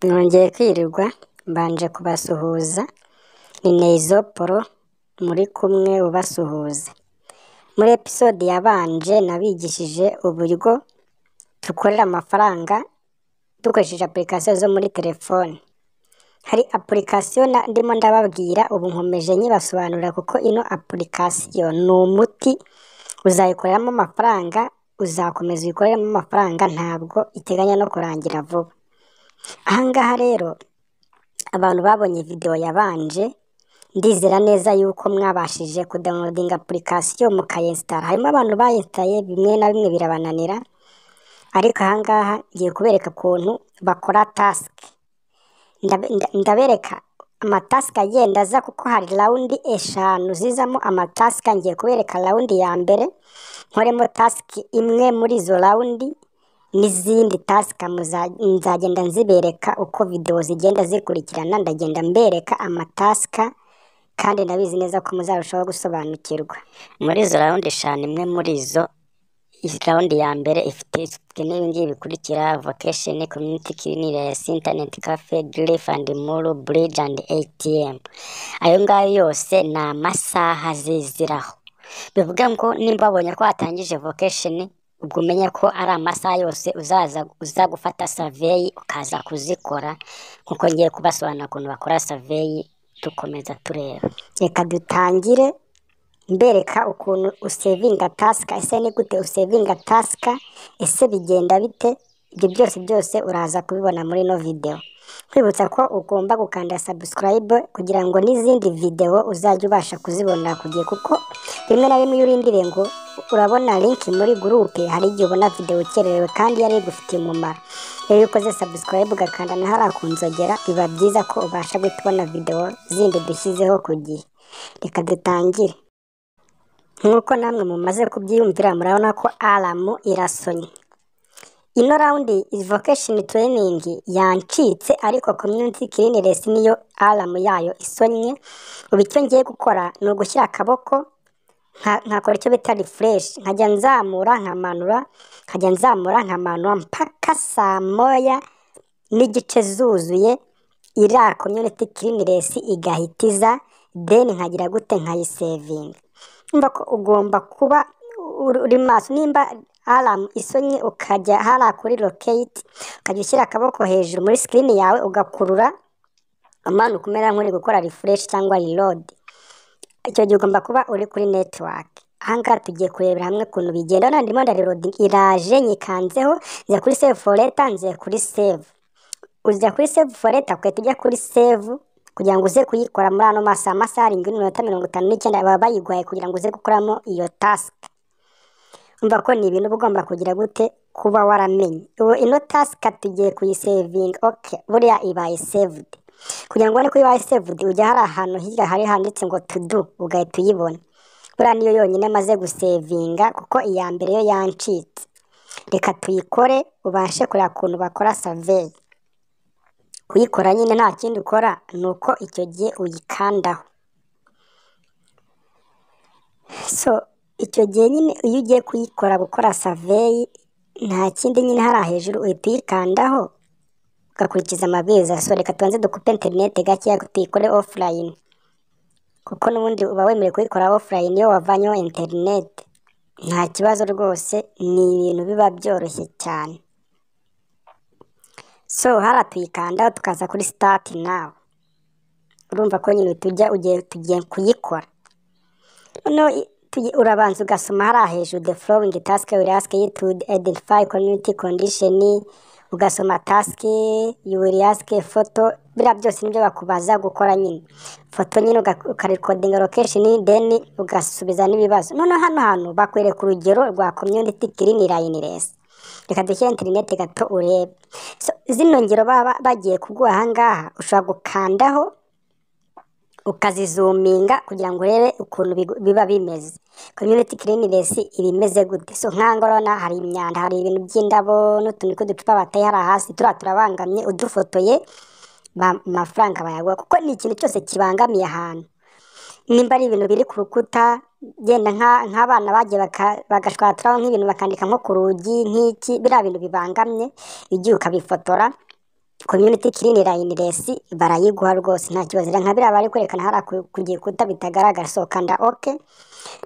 mwongeye kwirirwa mbanje kubasuhuza ni Neyizoporo muri kumwe ubasuhuza muri episode yabanje nabigishije uburyo dukorera amafaranga dukoresheje application zo muri telefone hari application na- ndimo ndababwira ubu nkomeje nyibasobanurira kuko ino application ni umuti uzayikoreramo amafaranga uzakomeza uyikoreremo amafaranga ntabwo iteganya no kurangira vuba ahangaha rero abantu babonye video yabanje ndizera neza yuko mwabashije kudownloadinga application mukayinsitara harimo abantu bayinstaye bimwe na bimwe birabananira ariko ahangaha ngiye kubereka ukuntu bakora task Ndabe- nda- ndabereka amatasika agenda aza kuko hari rawundi eshanu zizamo amatasika ngiye kubereka rawundi ya mbere nkoremo tasiki imwe muri izo rawundi n'izindi tasika muza- nzagenda nzibereka uko videwo zigenda zikurikirana ndagenda mbereka amatasika kandi ndabizi neza ko muzarushaho gusobanukirwa muri izo rawundi eshanu imwe muri izo rawundi ya mbere ifite ifite n'ibingibi bikurikira vocation community cleanliness internet cafe grief and mulu bridge and atm ayo ngayo yose ni amasaha ziziraho bivuga ngo nimba wabonye ko watangije vocation ubwo umenye ko ari amasaha yose uzaza uza gufata survey ukaza kuzikora nkuko ngiye kubasobanurira ukuntu bakora survey dukomeza tureba reka dutangire mbereka ukuntu usevinga tasika ese ni gute usevinga tasika ese bigenda bite ibyo byose byose uraza kubibona muri ino video kwibutsa ko ugomba gukanda subscribe kugira ngo n'izindi video uzajya ubasha kuzibonera ku gihe kuko rimwe na rimwe iyo urindiriye ngo urabona link muri gurupe hari igihe ubona video ukererewe kandi yari igufitiye umumaro rero iyo ukoze subscribe ugakanda na hariya ku nzogera biba byiza ko ubasha guhita ubona video zindi dushyizeho ku gihe reka dutangire nk'uko namwe mumaze kubyiyumvira murabona ko aramu irasonye ino rawundi vokesheni tereyiningi yancitse ariko komyuniti kiriniresi niyo aramu yayo isonye ubu icyo ngiye gukora ni ugushyira akaboko nka- nkakora icyo bita rifureshi nkajya nzamura nkamanura nkajya nzamura nkamanura mpaka saa moya n'igice zuzuye iriya komyuniti kiriniresi igahita iza deni nkagira gute nkayisevinga urumva ko ugomba kuba uri uri maso nimba aramu isonye ukajya hariya kuri lokeyiti ukajya ushyira akaboko hejuru muri sikirini yawe ugakurura amanuka umera nk'uri gukora rifureshi cyangwa rirodi icyo gihe ugomba kuba uri kuri netiwake ahangaha tugiye kurebera hamwe ukuntu bigenda urabona ndimo ndariroda iraje nyikanzeho njya kuri save foreta nziye kuri save ujya kuri save foreta ugahita ujya kuri save kugira ngo uze kuyikora muri ano masaha amasaha arindwi n'iminota mirongo itanu n'icyenda baba bayiguhaye kugira ngo uze gukoramo iyo tasike umva ko ni ibintu uba ugomba kugira gute kuba waramenye ubu ino tasika tugiye kuyisevinga oke buriya ibaye sevudi kugira ngo ubone ko ibaye sevudi ujya hari ahantu hirya hari handitse ngo tudu ugahita uyibona buriya niyo yonyine amaze gusevinga kuko iya mbere yo yancitse reka tuyikore ubashe kureba ukuntu bakora saveyi kuyikora nyine nta kindi ukora ni uko icyo gihe uyikandaho so icyo gihe nyine iyo ugiye kuyikora gukora saveyi nta kindi nyine hariya hejuru uhita uyikandaho ugakurikiza amabwiriza so reka tubanze dukupe interineti gakeya tuyikore ofurayini kuko n'ubundi uba wemerewe kuyikora ofurayini iyo wavanyeho interineti nta kibazo rwose ni ibintu biba byoroshye cyane so hariya tuyikandaho tukaza kuri sitati nawe urumva ko nyine tujya ugiye tugiye kuyikora noneho i- tugi- urabanza ugasoma hariya hejuru the following task will ask you to identify community condition ugasoma task you will ask a photo biriya byose nibyo bakubaza gukora nyine foto nyine uga- ukarikodinga location then ugasubiza n'ibibazo noneho hano hantu bakwereka urugero rwa community clean liness reka dushyire interineti gato urebe so, zino ngero baba bagiye kuguha ahangaha ushobora gukandaho ukazizuminga kugira ngo urebe ukuntu bigu- biba bimeze community cleanliness iba imeze gute so nkangorona hari imyanda hari ibintu by'indabo n'utuntu tw'uducupa bateye hariya hasi turiya turabangamye udufotoye ba- amafaranga bayaguha kuko ni ikintu cyose kibangamiye ahantu nimba ari ibintu biri ku rukuta genda nka- nk'abana bagiye baka- bagashwaturaho nk'ibintu bakandika nko ku rugi nk'iki biriya bintu bibangamye igihe ukabifotora community clean layiniresi barayiguha rwose nta kibazo rero nka biriya bari kwerekana hariya ku- ku gikuta bitagaragara so kanda oke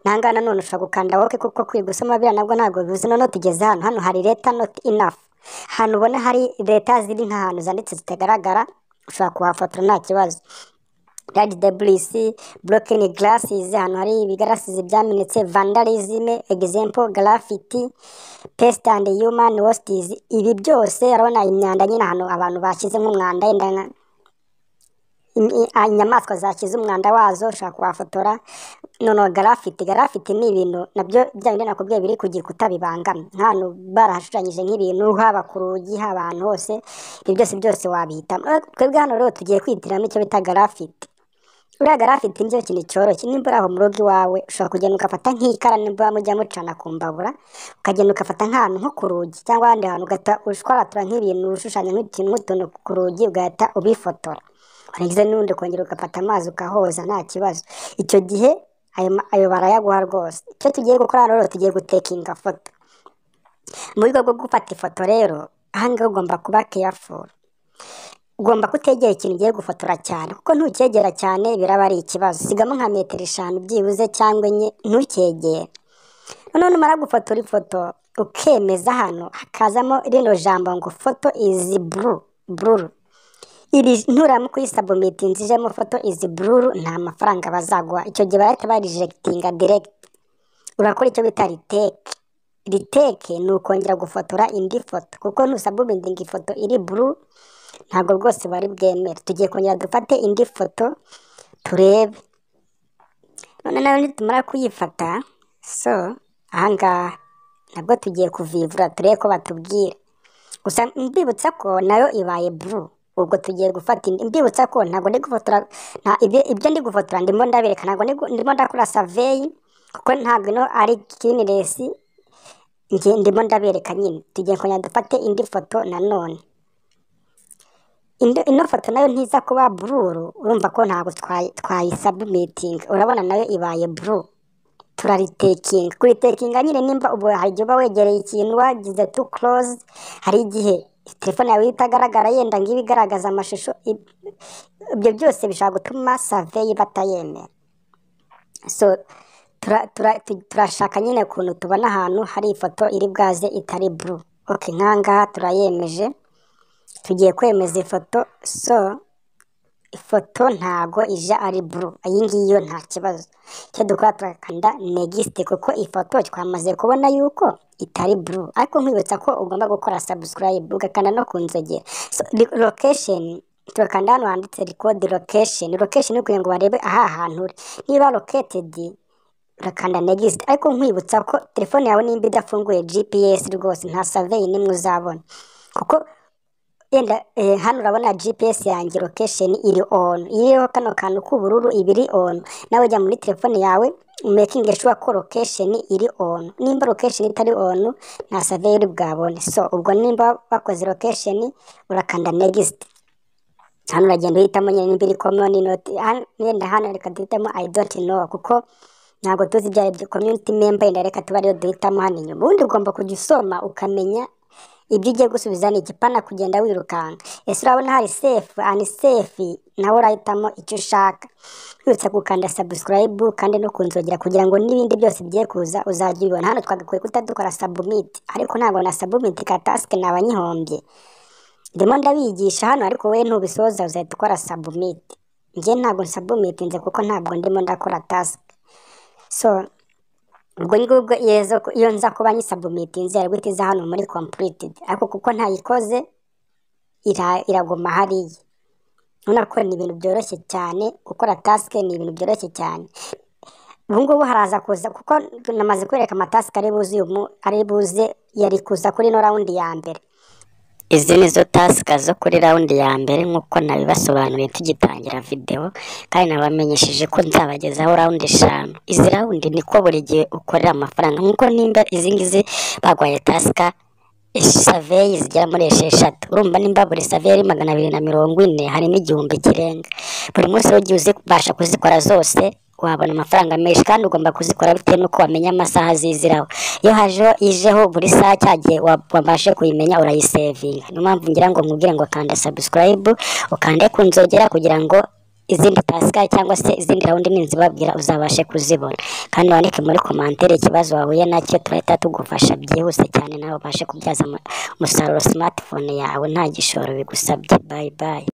nangaha nanone ushobora gukanda oke kuko kwiga usoma biriya nabwo ntabwo bivuze noneho tugeze hano hano hari leta not enough ahantu ubona hari leta ziri nk'ahantu zanditse zitagaragara ushobora kuhafotora nta kibazo radi debulisi burokeni garasizi ahantu hari ibigarasizi byamenetse vandalizime egizempo garafiti pesite andi yumani wositizi ibi byose urabona imyanda nyine ahantu abantu bashyize nk'umwanda yenda nka- im- i- a- inyamaswa zakiza umwanda wazo ushobora kuhafotora noneho garafiti garafiti ni ibintu nabyo bya bindi nakubwiye biri ku gikuta bibangamye nk'ahantu barahashushanyije nk'ibintu haba ku rugi haba ahantu hose ibyo byose byose wabihitamo Eh, twebwe hano rero tugiye kwitiramo icyo bita garafiti uriya garafiti nicyo kintu cyoroshye nimba uri aho mu rugo iwawe ushobara kugenda ugafata nk'ikara nimba mujya mucana ku mbabura ukagenda ugafata nk'ahantu nko ku rugi cyangwa ahandi hantu ugahita ushwaratura nk'ibintu ushushanya nk'utuntu nk'utuntu ku rugi ugahita ubifotora warangiza n'ubundi ukongera ugafata amazi ukahoza nta kibazo icyo gihe ayo ma- ayo barayaguha rwose icyo tugiye gukora hano rero tugiye gutekinga foto mu buryo bwo gufata ifoto rero aha ngaha ugomba kuba careful ugomba kutegera ikintu ugiye gufotora cyane kuko ntucyegera cyane biraba ari ikibazo sigamo nka metero eshanu byibuze cyangwa enye ntucyegere noneho numara gufotora ifoto ukemeza hano hakazamo rino jambo ngo foto izi buru bururu iri nturamu kuyisabumitinzi ijemo foto izi bururu nta mafaranga bazaguha icyo gihe barahita barijegitinga diregiti urakora icyo bita riteke riteke ni ukongera gufotora indi foto kuko ntusabumitinga ifoto iri buru ntabwo rwose bari bwemere tugiye kongera dufate indi foto turebe none nawe nitumara kuyifata so ahangaha nabwo tugiye kuvivura turebe ko batubwira gusa mbibutsa ko nayo ibaye buru ubwo tugiye gufata indi mbibutsa ko ntabwo ndi gufotora nta, ibyo, ibyo ndi gufotora ndimo ndabereka ntabwo ndi gu- ndimo ndakora saveyi kuko ntabwo ino ari kiniresi njye ndimo ndabereka nyine tugiye kongera dufate indi foto nanone Ino ino foto nayo ntiza kuba bururu urumva ko ntabwo twayi- twayisabumitinga urabona nayo ibaye buru turaritekinga kuritekinga nyine nimba ubu hari igihe uba wegereye ikintu wagize tu close hari igihe telefone yawe itagaragara yenda ngo ibe igaragaza amashusho i- ibyo byose bishobora gutuma saveyi batayemera so tura- tura- tu- turashaka nyine ukuntu tubona ahantu hari ifoto iri bwaze itari buru ok nkangaha turayemeje tugiye kwemeza ifoto so ifoto ntago ije ari buru iyi ngiyi yo nta kibazo icyo dukora turakanda negisite kuko ifoto twamaze kubona yuko itari buru ariko nkwibutsa ko ugomba gukora sabusikarayibu ugakanda no ku nzogera so, lokesheni turakanda hano handitse rikodi lokesheni lokesheni kugira ngo barebe aha hantu uri niba loketedi urakanda negisite ariko nkwibutsa ko telefone yawe nimba idafunguye gps rwose nta saveyi n'imwe uzabona kuko Yenda eh, hano urabona GPS yanjye location iri on iriho kano kantu k'ubururu ibiri on nawe jya muri telefone yawe making sure ko location iri on nimba location itari on nta survey uri bwabone so ubwo nimba bakoze location urakanda next hano uragenda uhitamo nyine nimba iri common not hano- yenda hano reka duhitamo I don't know kuko ntabwo tuzi ibyo ari byo community member yenda reka tuba ariyo duhitamo hano inyuma ubundi ugomba kujya usoma ukamenya ibyo ugiye gusubiza ni igipana kugenda wirukanka ese urabona hari sefu ani sefu nawe urahitamo icyo ushaka wibutsa gukanda sabusikarayibu kandi no kunzogera kugira ngo n'ibindi byose bigiye kuza uzajya ubibona hano twagakwiye kuta dukora sabumiti ariko ntabwo na sabumiti ka tasike nabanyihombye ndimo ndabigisha hano ariko wowe ntubisoza uzahita ukora sabumiti njye ntabwo sabumitinze kuko ntabwo ndimo ndakora tasike so ubwo ngubwo yezo iyo nza kuba nyisabumitinze yari guhita iza hano muri kompuritedi ariko kuko ntayikoze ira- iraguma hariya urabona ko ni ibintu byoroshye cyane gukora tasike ni ibintu byoroshye cyane ubu ngubu haraza kuza kuko namaze kwereka amatasike ari buze uyu mu- ari buze yari kuza kuri ino rawundi ya mbere izi ni zo tasika zo kuri rawundi ya mbere nk'uko nabibasobanuriye tugitangira videwo kandi nabamenyesheje ko nzabagezaho rawundi eshanu izi rawundi niko buri gihe ukorera amafaranga nk'uko nimba izi ngizi bagwaye tasika saveyi zigera muri esheshatu urumva nimba buri saveyi ari magana abiri na mirongo ine hari n'igihumbi kirenga buri munsi ujya uzibasha kuzikora zose wabona amafaranga menshi kandi ugomba kuzikora bitewe n'uko wamenya amasaha ziziraho iyo hajeho ijeho buri saha cya gihe wa- wabashe kuyimenya urayisevinga niyo mpamvu ngira ngo nkubwire ngo kanda sabusikarayibu ukande ku nzogera kugira ngo izindi utasigaye cyangwa se izindi rawundi nini zibabwira uzabashe kuzibona kandi wandike muri komantere ikibazo wahuye nacyo turahita tugufasha byihuse cyane nawe ubashe kubyaza umu- umusaruro simatifone yawe nta gishoro bigusabye bayi bayi